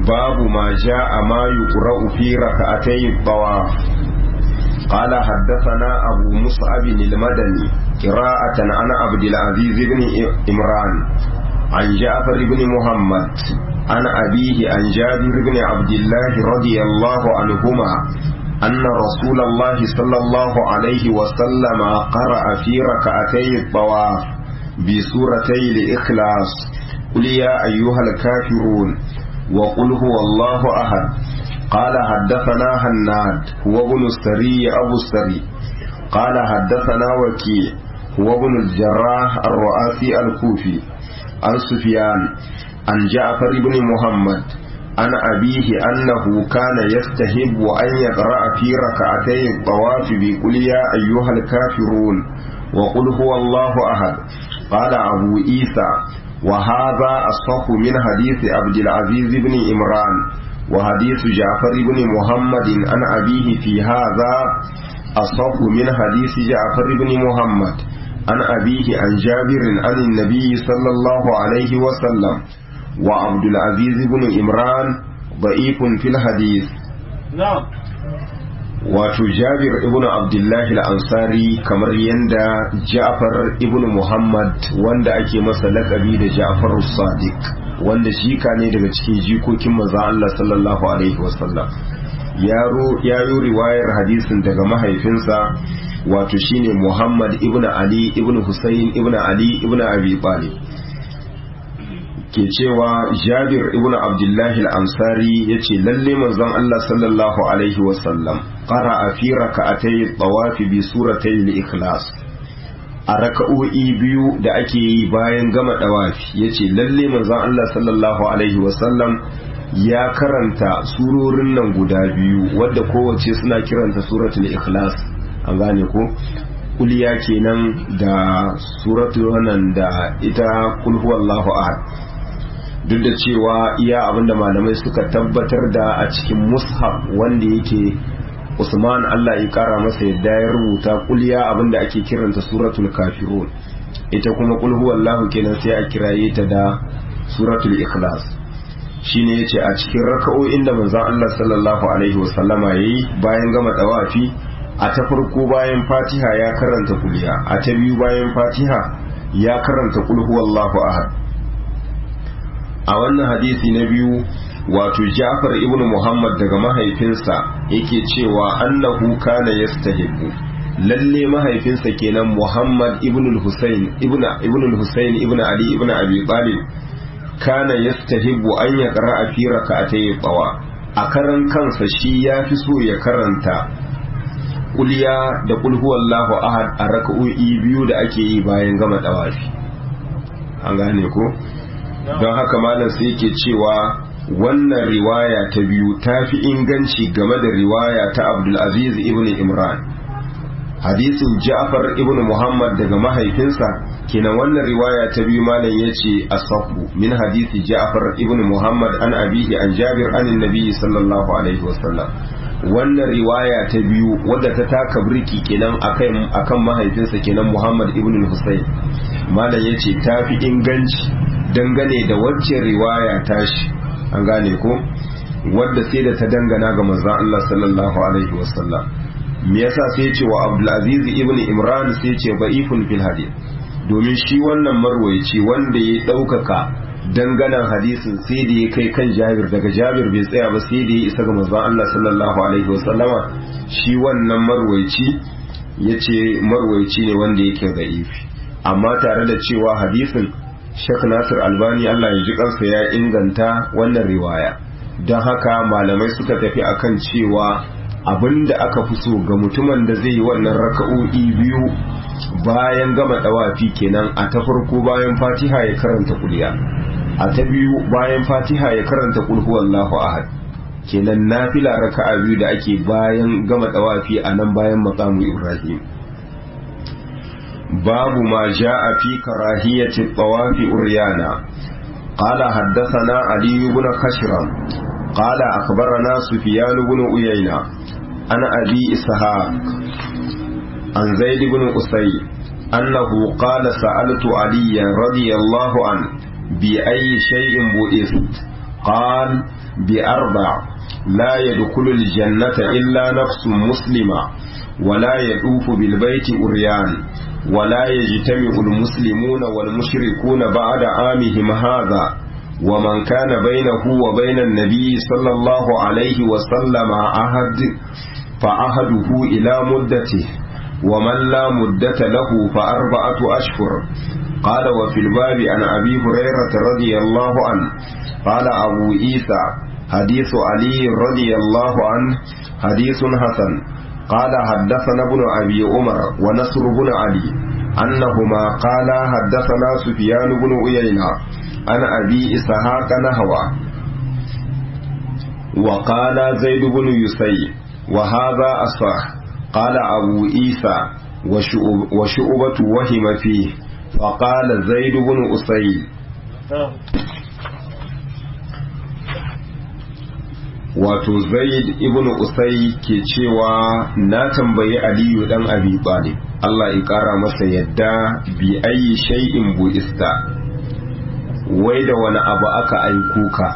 باب ما جاء ما يقرأ في ركعتي الطواف قال حدثنا أبو مصعب المدني قراءة عن عبد العزيز بن إمران عن جعفر بن محمد عن أبيه عن جابر بن عبد الله رضي الله عنهما أن رسول الله صلى الله عليه وسلم قرأ في ركعتي الطواف بسورتي الإخلاص قل يا أيها الكافرون وقل هو الله أحد قال حدثنا هناد هو ابن السري أبو السري قال حدثنا وكيع هو ابن الجراح الرؤاسي الكوفي عن سفيان عن جعفر بن محمد عن أبيه أنه كان يستهب أن يقرأ في ركعتي الطواف بقل يا أيها الكافرون وقل هو الله أحد قال أبو عيسى وهذا أصح من حديث عبد العزيز بن إمران وحديث جعفر بن محمد عن أبيه في هذا أصح من حديث جعفر بن محمد عن أبيه عن جابر عن النبي صلى الله عليه وسلم وعبد العزيز بن إمران ضعيف في الحديث نعم wato jabir ibn abdullahi al-ansari kamar yadda ja'far ibn muhammad wanda ake masa lakabi da ja'far sadiq wanda shika ne daga cikin jikokin maza Allah sallallahu alaihi wasallam yaro ya yi riwayar hadisin daga mahaifinsa wato shine muhammad ibn ali ibn husayn ibn ali ibn abi talib ke cewa jabir ibn abdullahi al-ansari ya ce lalle manzon Allah sallallahu alaihi wasallam ƙara a fi raka'atai tawafi bi suratai al-ikhlas a raka'o'i biyu da ake yi bayan gama dawafi ya ce lalle manzon Allah sallallahu alaihi wasallam ya karanta surorin nan guda biyu wadda kowace suna kiranta suratul ikhlas an gane ko kuliya kenan da suratul wannan da ita kul huwallahu ahad duk da cewa iya abinda malamai suka tabbatar da a cikin mushaf wanda yake Usman Allah ya kara masa yadda ya rubuta kulya abinda ake kiranta suratul kafirun ita kuma kul huwallahu kenan sai a kiraye ta da suratul ikhlas shine yace a cikin raka'o'in da manzon Allah sallallahu alaihi wasallama yayi bayan gama tawafi a ta farko bayan Fatiha ya karanta kulya a ta biyu bayan Fatiha ya karanta kul huwallahu ahad a wannan hadisi na biyu wato Ja'far ibn Muhammad daga mahaifinsa yake cewa annahu kana yastahibbu lalle mahaifinsa kenan Muhammad ibn al-Husayn ibn ibn al-Husayn ibn Ali ibn Abi Talib kana yastahibbu an yaqra'a fi rak'atay tawa a karan kansa shi yafi so ya karanta kulya da kul huwallahu ahad a raka'o'i biyu da ake yi bayan gama dawafi an gane ko don haka malam sai yake cewa wannan riwaya ta biyu ta fi inganci game da riwaya ta abdulaziz ibn imran hadisin ja'far ibn muhammad daga mahaifinsa kenan wannan riwaya ta biyu malam ya ce asahu min hadisi ja'far ibn muhammad an abihi an jabir an nabi sallallahu alaihi wasallam wannan riwaya ta biyu wadda ta taka birki kenan akan akan mahaifinsa kenan muhammad ibn husayn malam ya ce ta fi inganci dangane da wacce riwaya tashi an gane ko wadda sai da ta dangana ga manzon Allah sallallahu alaihi wasallam me yasa sai ce wa Abdul Aziz ibn Imran sai ce ba'ifun fil hadith domin shi wannan marwayi wanda ya daukaka danganan hadisin sai da ya kai kan Jabir daga Jabir bai tsaya ba sai da ya isa ga manzon Allah sallallahu alaihi wasallama shi wannan marwayi yace marwayi ne wanda yake da'ifi amma tare da cewa hadisin Sheikh Nasir Albani Allah ya ji kansa ya inganta wannan riwaya don haka malamai suka tafi akan cewa abinda aka fi so ga mutumin da zai yi wannan raka'o'i biyu bayan gama dawafi kenan a ta farko bayan Fatiha ya karanta kuliya a ta biyu bayan Fatiha ya karanta kul huwallahu ahad kenan nafila raka'a biyu da ake bayan gama dawafi a nan bayan maqamu Ibrahim باب ما جاء في كراهية الطواف أريانا قال حدثنا علي بن خشرم قال أخبرنا سفيان بن أيينة عن أبي إسحاق عن زيد بن أسي أنه قال سألت عليا رضي الله عنه بأي شيء بئست قال بأربع لا يدخل الجنة إلا نفس مسلمة ولا يطوف بالبيت أريان ولا يجتمع المسلمون والمشركون بعد عامهم هذا ومن كان بينه وبين النبي صلى الله عليه وسلم عهد فعهده إلى مدته ومن لا مدة له فأربعة أشهر قال وفي الباب عن أبي هريرة رضي الله عنه قال أبو عيسى حديث علي رضي الله عنه حديث حسن قال حدثنا ابن أبي عمر ونصر بن علي أنهما قال حدثنا سفيان بن عيينة عن أبي إسحاق نهوى وقال زيد بن يسي وهذا أصح قال أبو عيسى وشعبة وهم فيه فقال زيد بن أسيد wato zaid ibn usai ke cewa na tambayi aliyu dan abi talib Allah ya kara masa yadda bi ayi shay'in buista wai da wani abu aka aiko ka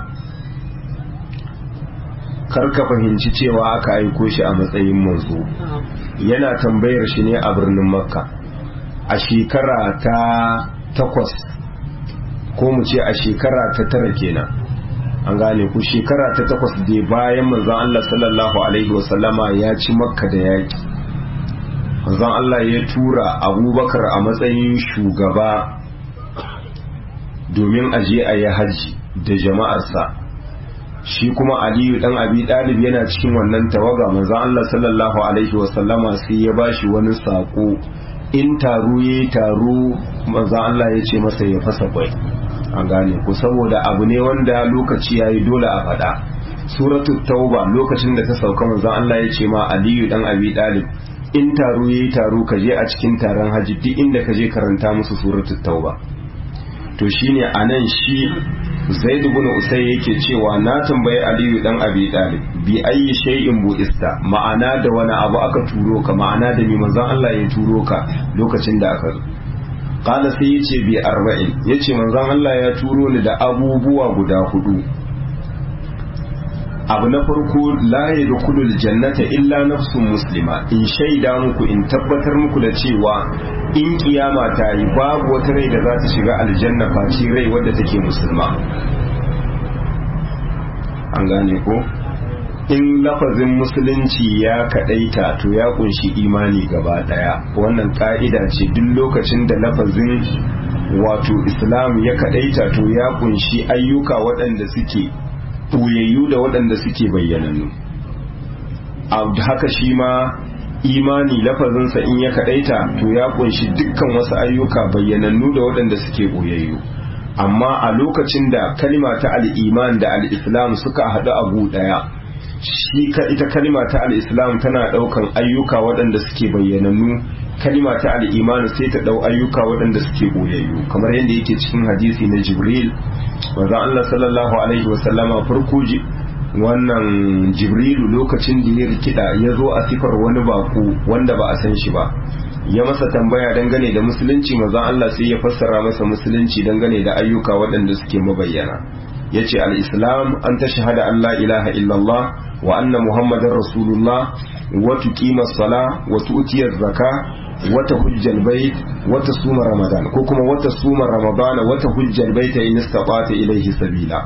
kar ka fahimci cewa aka aiko shi a matsayin manzo yana tambayar shi ne a birnin makka a shekara ta takwas ko mu ce a shekara ta tara kenan an gane ku shekara ta takwas da bayan manzon Allah sallallahu alaihi wasallama ya ci makka da yaki manzon Allah ya tura abubakar a matsayin shugaba domin aje a yi hajji da jama'arsa shi kuma aliyu dan abi dalib yana cikin wannan tawaga manzon Allah sallallahu alaihi wasallama sai ya bashi wani sako in taro ya taro manzon Allah ya ce masa ya fasa kwai an gane ku saboda abu ne wanda lokaci yayi dole a faɗa suratul tauba lokacin da ta sauka manzon Allah ya ce ma aliyu dan abi dalib in taro yayi taro ka je a cikin taron haji duk inda ka je karanta musu suratul tauba to shine anan shi zaid ibn usay yake cewa na tambayi aliyu dan abi dalib bi ayi shay'in buista ma'ana da wani abu aka turo ka ma'ana da mi manzon Allah ya turo ka lokacin da aka zo qala sai yace bi arba'in yace manzon Allah ya turo ni da abubuwa guda hudu abu na farko la yadkhulul jannata illa nafsun muslima in shaida muku in tabbatar muku da cewa in kiyama ta yi babu wata rai da za ta shiga aljanna face rai wadda take musulma an gane ko in lafazin musulunci ya kadaita to ya kunshi imani gaba daya wannan ka'ida ce duk lokacin da lafazin wato islam ya kadaita to ya kunshi ayyuka waɗanda suke ɓoyayyu da waɗanda suke bayyanannu haka shi ma imani lafazinsa in ya kadaita to ya kunshi dukkan wasu ayyuka bayyanannu da waɗanda suke ɓoyayyu amma a lokacin da kalima ta al'iman da al'islam suka haɗu a gu ɗaya shi ka ita kalima ta al'islam tana ɗaukan ayyuka waɗanda suke bayyanannu kalima ta al'iman sai ta ɗau ayyuka waɗanda suke ɓoyayyu kamar yadda yake cikin hadisi na jibril wanda Allah sallallahu alaihi wasallama farko wannan jibrilu lokacin da ya rikida ya zo a sifar wani baku wanda ba a san shi ba ya masa tambaya dangane da musulunci mazan Allah sai ya fassara masa musulunci dangane da ayyuka waɗanda suke mabayyana ya ce al'islam an ta shahada Allah ilaha illallah wa anna muhammadin rasulullah wa tuqima sala wa tu'tiyar zaka wata hujjal bait wata suma ramadan ko kuma wata suma ramadan wata hujjal bait in istata ilaihi sabila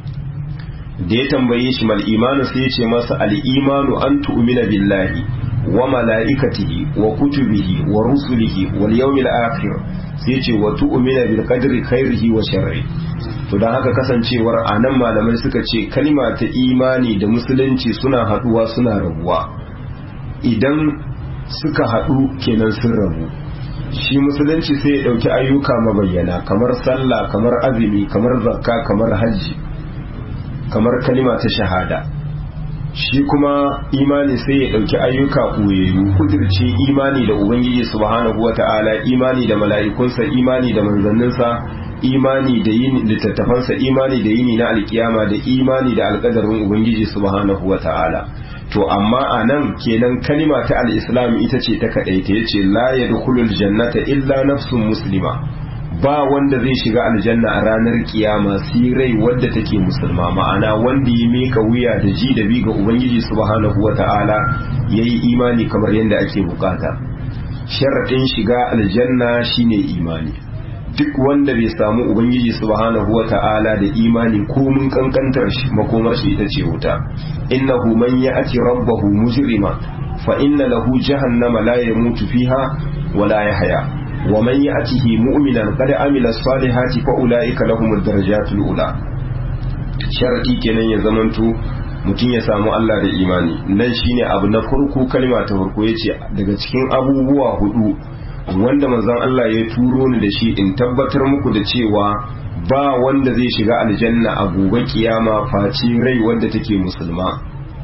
da ya tambaye shi mal imanu sai ya ce masa al imanu an tu'mina billahi wa mala'ikatihi wa kutubihi wa rusulihi wal yawmil akhir sai ce wa tu'mina bil qadri khairihi wa sharri to dan haka kasancewar anan malamai suka ce kalma ta imani da musulunci suna haduwa suna rabuwa idan suka hadu kenan sun rabu shi musulunci sai ya dauki ayyuka mabayyana kamar sallah kamar azumi kamar zakka kamar hajji kamar kalima ta shahada shi kuma imani sai ya ɗauki ayyuka ɓoyayyu kudirce imani da ubangiji subhanahu wata'ala imani da mala'ikunsa imani da manzanninsa imani da yin littattafansa imani da yini na alkiyama da imani da alƙadarin ubangiji subhanahu wata'ala to amma a nan kenan kalima ta al'islam ita ce ta kaɗaita ya ce la ya jannata illa nafsun muslima ba wanda zai shiga aljanna a ranar kiyama sai rai wadda take musulma ma'ana wanda ya meka wuya da ji da bi ga ubangiji subhanahu wata'ala yayi imani kamar yadda ake bukata sharaɗin shiga aljanna shine imani duk wanda bai samu ubangiji subhanahu wata'ala da imani ko mun kankantar shi makomar shi ita ce wuta innahu man ya'ti rabbahu mujrima fa inna lahu jahannama la yamutu fiha wa la yahya wa man ya'tihi mu'minan qad amila salihati fa ulaika lahumud darajatul ula sharadi kenan ya zamanto mutum ya samu Allah da imani nan shine abu na farko kalma ta farko yace daga cikin abubuwa hudu wanda manzon Allah ya turo ni da shi in tabbatar muku da cewa ba wanda zai shiga aljanna a gobe kiyama face rai wanda take musulma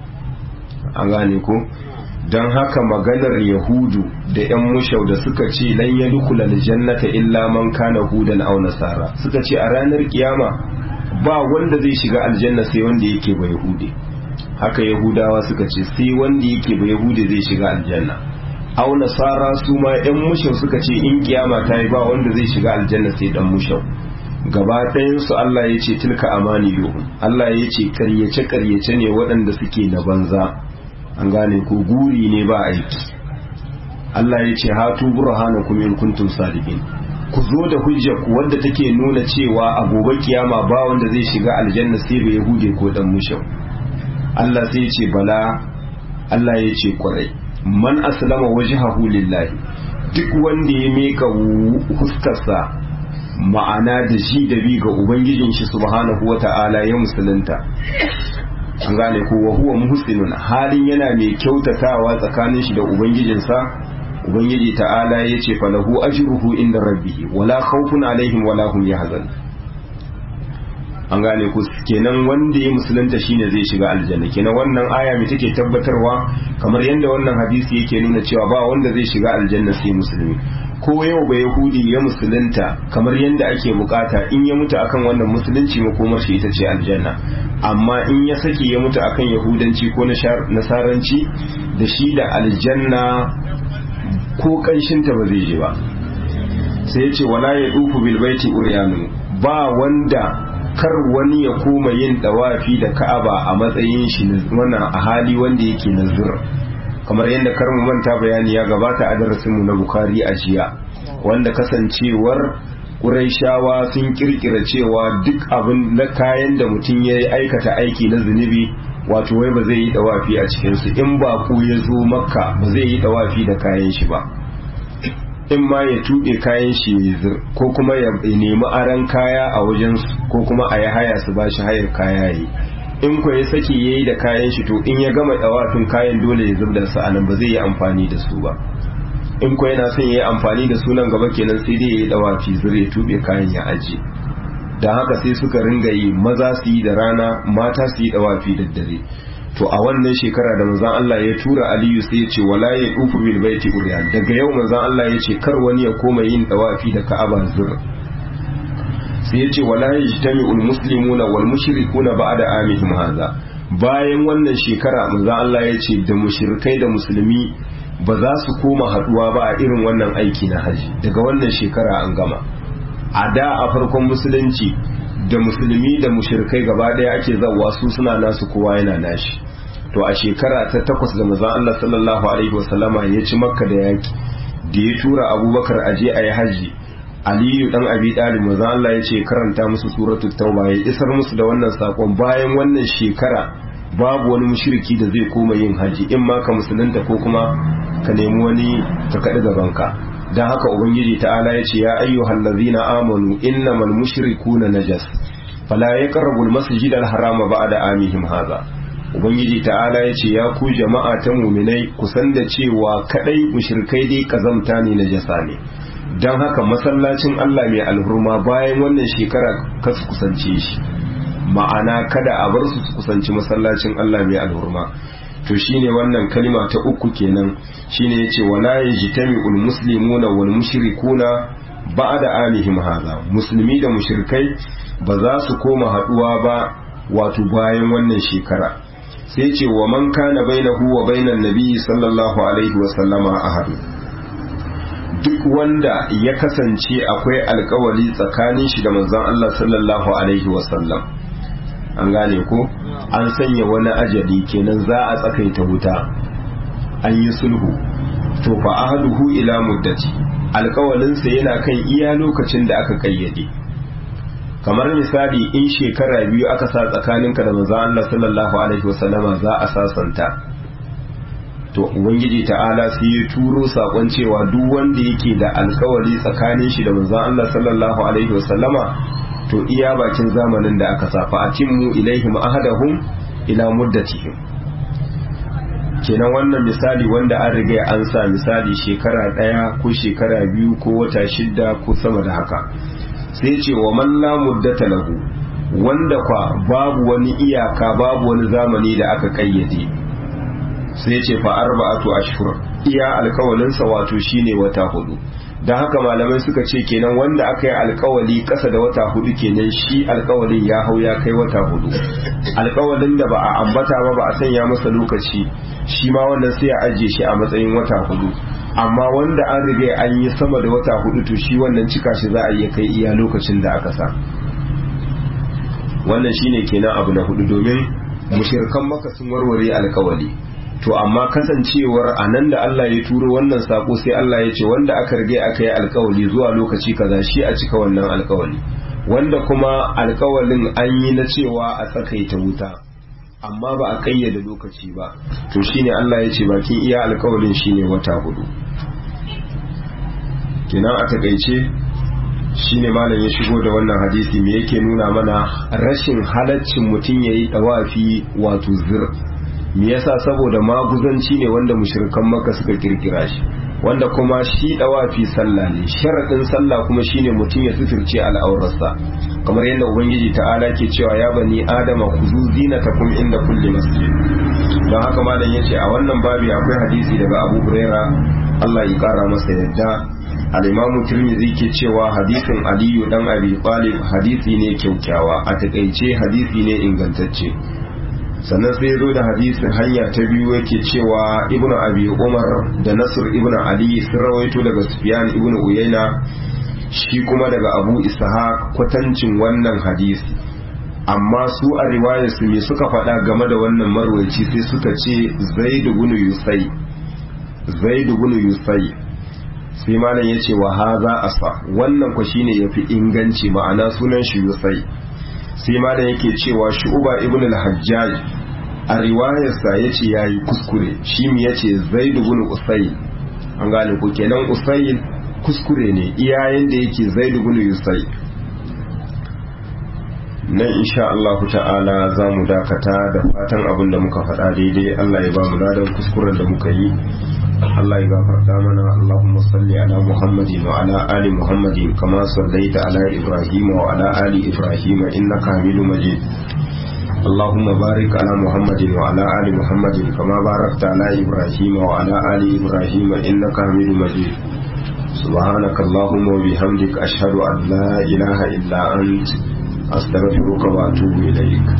an gane ko don haka maganar yahudu da yan mushau da suka ce lan yadkhul aljannata illa man kana hudan aw nasara suka ce a ranar kiyama ba wanda zai shiga aljanna sai wanda yake ba yahudi haka yahudawa suka ce sai wanda yake ba yahudi zai shiga aljanna aw nasara su ma yan mushau suka ce in kiyama ta yi ba wanda zai shiga aljanna sai dan mushau gaba ɗayan su Allah ya ce tilka amani yuhum Allah ya ce karyace karyace ne waɗanda suke na banza an gane ko guri ne ba aiki Allah ya ce hatu burhanakum in kuntum sadiqin ku zo da hujja ku wadda take nuna cewa a gobe kiyama ba wanda zai shiga aljanna sai ba yahude ko dan mushau Allah sai ya ce bala Allah ya ce kwarai man aslama wajhahu lillahi duk wanda ya mika huskarsa ma'ana da shi da bi ga ubangijin shi subhanahu wata'ala ya musulunta an gane ko wa huwa muhsinun halin yana mai kyautatawa tsakanin shi da ubangijinsa ubangiji ta'ala ya ce falahu ajruhu inda rabbihi wala khawfun alaihim wala hum yahzan an gane ku kenan wanda ya musulunta shine zai shiga aljanna kenan wannan aya mai take tabbatarwa kamar yadda wannan hadisi yake nuna cewa ba wanda zai shiga aljanna sai musulmi ko yau ba yahudi ya musulunta kamar yadda ake bukata in ya mutu akan wannan musulunci makomar shi ita ce aljanna amma in ya saki ya mutu akan yahudanci ko nasaranci da shi da aljanna ko kanshinta ba zai je ba sai ya ce wala ya dufu bilbaiti uryanu ba wanda kar wani ya koma yin dawafi da ka'aba a matsayin shi wannan a hali wanda yake nazir kamar yadda kar mu manta bayani ya gabata a darasin mu na bukari a jiya wanda kasancewar Qurayshawa sun kirkira cewa duk abin na kayan da mutum ya aikata aiki na zunubi wato wai ba zai yi dawafi a cikinsu in ba ku ya zo makka ba zai yi dawafi da kayan shi ba in ma ya tuɓe kayan shi ya zir ko kuma ya nemi aran kaya a wajensu ko kuma a yi haya su ba shi hayar kaya yi in ku ya saki ya yi da kayan shi to in ya gama dawafin kayan dole ya zub da su anan ba zai yi amfani da su ba in ku yana son ya yi amfani da sunan gaba kenan sai dai ya yi dawafi zir ya tuɓe kayan ya aje da haka sai suka ringa yi maza su yi da rana mata su yi dawafi da dare to a wannan shekara da manzon Allah ya tura Aliyu sai ya ce wala ya dufu bil baiti uryan daga yau manzon Allah ya ce kar wani ya koma yin dawafi da Ka'aba zur sai ya ce wala yajtami'ul muslimuna wal mushrikuna ba'da amihim hadha bayan wannan shekara manzon Allah ya ce da mushrikai da musulmi ba za su koma haduwa ba a irin wannan aiki na haji daga wannan shekara an gama a da a farkon musulunci da musulmi da mushirkai gaba daya ake zawa su suna nasu kowa yana nashi to a shekara ta takwas da manzon Allah sallallahu alaihi wasallama ya ci makka da yaki da ya tura abubakar aje a yi haji aliyu dan abi dalib manzon Allah ya ce karanta musu suratul tauba ya isar musu da wannan sakon bayan wannan shekara babu wani mushriki da zai koma yin haji in ma ka musulunta ko kuma ka nemi wani ka kaɗi gabanka don haka ubangiji ta'ala ya ce ya ayyuhal ladzina amanu innamal mushrikuna najas fala yaqrabu al-masjid al-harama ba'da amihim hadha ubangiji ta'ala ya ce ya ku jama'a ta muminai kusan da cewa kadai mushrikai dai kazamta ne najasa ne don haka masallacin Allah mai alhurma bayan wannan shekara ka su kusance shi ma'ana kada a bar su su kusanci masallacin Allah mai alhurma to shine wannan kalima ta uku kenan shine yace wala yajtami'ul muslimuna wal mushrikuna ba'da amihim hadha musulmi da mushrikai ba za su koma haduwa ba wato bayan wannan shekara sai ce wa man kana bainahu wa bainan nabi sallallahu alaihi wa sallama ahad duk wanda ya kasance akwai alkawali tsakanin shi da manzon Allah sallallahu alaihi wasallam an gane ko an sanya wani ajali kenan za a tsakaita wuta an yi sulhu to fa ahaduhu ila muddati alkawalinsa yana kan iya lokacin da aka kayyade kamar misali in shekara biyu aka sa tsakaninka da manzon Allah sallallahu alaihi wasallama za a sasanta to ubangiji ta'ala sai ya turo sakon cewa duk wanda yake da alkawari tsakanin shi da manzon Allah sallallahu alaihi wasallama to iya bakin zamanin da aka sa fa atimmu ilaihim ahadahum ila muddatihim kenan wannan misali wanda an riga an sa misali shekara daya ko shekara biyu ko wata shidda ko sama da haka sai ce wa man la muddata lahu wanda kwa babu wani iyaka babu wani zamani da aka kayyade sai ce fa arba'atu ashhur iya alkawalinsa wato shine wata hudu dan haka malamai suka ce kenan wanda aka yi alkawali kasa da wata hudu kenan shi alkawalin ya hau ya kai wata hudu alkawalin da ba a ambata ba ba a sanya masa lokaci shi ma wannan sai a ajiye shi a matsayin wata hudu amma wanda an riga an yi sama da wata hudu to shi wannan cika shi za a iya kai iya lokacin da aka sa wannan shine kenan abu na hudu domin mushirkan maka sun warware alkawali to amma kasancewar a nan da Allah ya turo wannan sako sai Allah ya ce wanda aka rige aka yi alkawali zuwa lokaci kaza shi a cika wannan alkawali wanda kuma alkawalin an yi na cewa a tsakaita wuta amma ba a kayyade lokaci ba to shine Allah ya ce bakin iya alkawalin shine wata hudu kenan a takaice shine malam ya shigo da wannan hadisi me yake nuna mana rashin halaccin mutum yayi dawafi wato zir me yasa saboda maguzanci ne wanda mushrikan maka suka kirkira shi wanda kuma shi dawafi sallah ne sharadin sallah kuma shine mutum ya suturce al'aurarsa kamar yadda ubangiji ta'ala ke cewa ya bani adama kuzu zinatakum inda kulli masjid don haka malam yace a wannan babi akwai hadisi daga Abu Huraira Allah ya kara masa yadda al-Imam Tirmidhi ke cewa hadisin Aliyu dan Abi Talib hadisi ne kyaukyawa a takaice hadisi ne ingantacce sannan sai zo da hadisin hanya ta biyu yake cewa ibnu abi umar da nasr ibnu ali sun rawaito daga sufyan ibnu uyayna shi kuma daga abu ishaq kwatancin wannan hadisi amma su a riwayar su me suka faɗa game da wannan marwaci sai suka ce zaid ibn yusai zaid ibn yusai sai malam yace wa haza asa wannan ko shine yafi inganci ma'ana sunan shi yusai sai ma da yake cewa shu'uba ibn al-hajjaj a riwayarsa ya ce ya yi kuskure shi mi ya ce zai ibn usayl an gane ku kenan usayl kuskure ne iyayen da yake zai ibn usayl nan insha Allah ta'ala za mu dakata da fatan abin da muka faɗa daidai Allah ya ba mu ladan kuskuren da muka yi Allah ya gafarta mana Allahumma salli ala Muhammadin wa ala ali Muhammadin kama sallaita ala Ibrahim wa ala ali Ibrahim innaka Hamidum Majid اللهم بارك على محمد وعلى آل محمد كما باركت على إبراهيم وعلى آل إبراهيم إنك حميد مجيد سبحانك اللهم وبحمدك أشهد أن لا إله إلا أنت أستغفرك وأتوب إليك